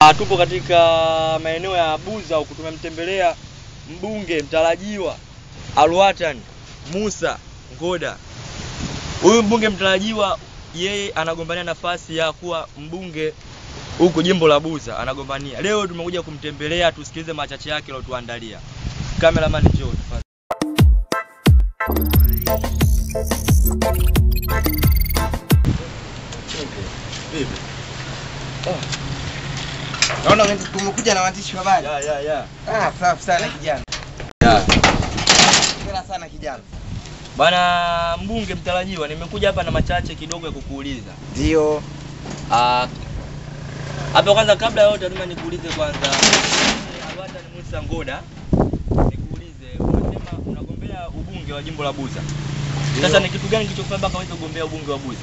Ah, tupo katika maeneo ya Buza huku tumemtembelea mbunge mtarajiwa Alwatan Musa Ngoda. Huyu mbunge mtarajiwa yeye anagombania nafasi ya kuwa mbunge huku jimbo la Buza anagombania. Leo tumekuja kumtembelea tusikilize machache yake aliyotuandalia. Cameraman njoo tafadhali. Naona wengi tumekuja na waandishi wa habari. Ya ya ya. Ah, safi sana kijana. Ya. Hongera sana kijana. Bana mbunge mtarajiwa, nimekuja hapa na machache kidogo ya kukuuliza. Ndio. Ah, hapa kwanza, kabla ya yote, lazima nikuulize kwanza, Alwatan Musa Ngoda, nikuulize, unasema unagombea ubunge wa jimbo la Buza. Sasa ni kitu gani kilichokufanya mpaka uweze kugombea ubunge wa Buza?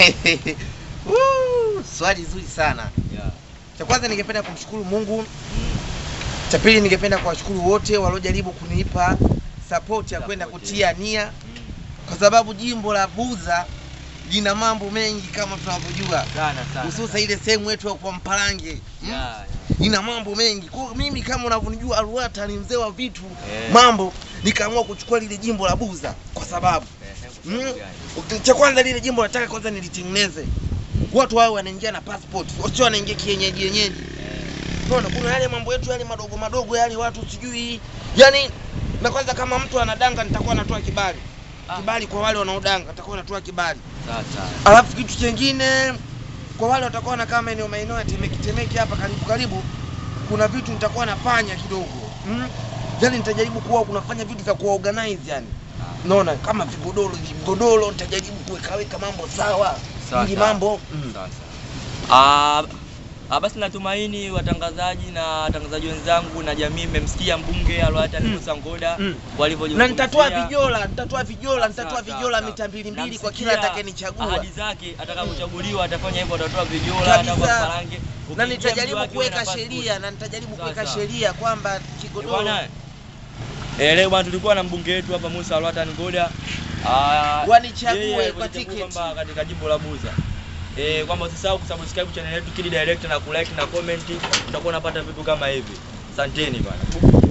Woo, Swali zuri sana. Yeah. Cha kwanza ningependa kumshukuru Mungu. Mm. Cha pili ningependa kuwashukuru wote waliojaribu kunipa support ya kwenda Support, kutia nia Mm. kwa sababu jimbo la Buza lina mambo mengi kama tunavyojua, Sana sana. hususa ile sehemu yetu ya kwa Mpalange mm? Yeah, yeah. ina mambo mengi. Kwa hiyo mimi kama unavyonijua Alwata ni mzee wa vitu Eh. mambo, nikaamua kuchukua lile jimbo la Buza kwa sababu Eh, kwa Mm. sababu gani? cha kwanza lile jimbo nataka kwanza nilitengeneze, watu wao wanaingia na passport, sio wanaingia kienyeji yenyeji. Eh, Unaona, kuna yale mambo yetu yale madogo madogo yale watu sijui, yani na kwanza kama mtu anadanga nitakuwa natoa kibali Ah. kibali kwa wale wanaodanga, nitakuwa natoa kibali. Sasa. Alafu kitu chengine kwa wale watakuwa wanakaa maeneo maeneo ya Temeke Temeke hapa karibu karibu, kuna vitu nitakuwa nafanya kidogo mm? Yani nitajaribu kuwa kunafanya vitu vya kuorganize yani naona kama vigodoro vigodoro nitajaribu kuwekaweka mambo sawa Sawa, ili sawa. mambo mm. Sawa, sawa. Ah, ah, basi natumaini watangazaji na watangazaji wenzangu na jamii mmemsikia mbunge Alwatan Mm. Musa Ngoda Mm. walivyozungumzia. na nitatoa vijola nitatoa vijola nitatoa Sawa, vijola sawa, mita mbili mbili kwa Namsikia kila atakayenichagua Ahadi zake atakapochaguliwa atafanya hivyo, atatoa vijola Kabisa. atatoa parange. na Ukiingia mji nitajaribu wake uwe na kuweka passport. sheria na nitajaribu Sawa, kuweka sawa. sheria kwamba Eh, kigodoro Bwana eh, leo bwana tulikuwa na mbunge wetu hapa Musa Alwatan Ngoda. Ah, Wanichague yeye kwa alivyochagua tiketi. kwamba katika jimbo la Buza. Eh, kwamba usisahau kusubscribe channel yetu Kidi Direct na kulike na comment, utakuwa unapata vitu kama hivi. Asanteni bwana.